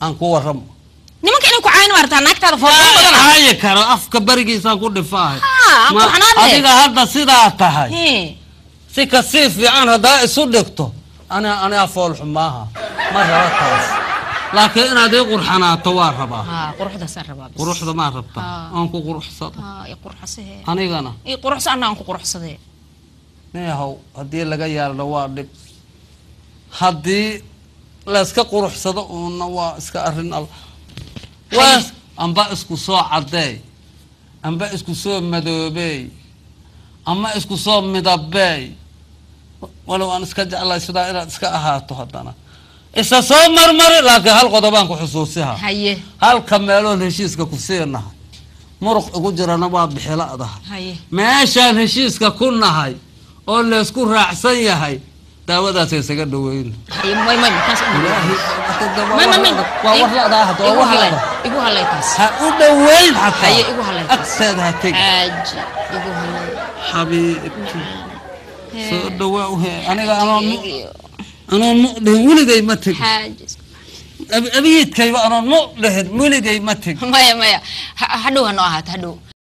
aan ku warramo nimanka inay ku caawin maartaa naagtaada foofan badana caayi karo afka barigiisaan ku dhifaahay Ah, aan Ma- qurxanaadee. adiga hadda sidaa tahay Hee. si kasii fiican haddaa isu dhigto ana aniga foolxu maaha ma raba taas laakiin inaad ii qurxanaato waa rabaa haa quruxdaasaan rabaa bis quruxda maa rabtaa Ah. aan ku quruxsado haa i quruxsahee anigana i quruxsa anna aan ku quruxsadee neehow haddii laga yaalno waa dhib haddii layska quruxsado uuna waa iska arrin al waa amba isku soo caddeey amba isku soo madoobeey ama isku soo midabeey walow aan iska jeclay sidaa inaad iska ahaato haddana isa soo marmari laakiin hal qodobaan ku xusuusiha haye halka meeloon heshiiska ku siinahay muruq igu jirana waa bixiladaha haye meeshaan heshiiska ku nahay oo laysku raacsan yahay daawadaas isaga dhaweyna haye may may taas u ilaahay may may may waa war la'daa hadda waa igu war halay la'da igu halay taas ha u dhaweyn xataa Haye, igu halay taas. agteeda ha tegi xaaji igu halay xabiibti soo dhawaa u he aniga anoon mu anoon mu dhihin weligay ma tegi xaaji Abi- abiidkayba anoon mu dhihin weligay ma tegi maya maya Ha- hadhow ha noo ahaato hadhow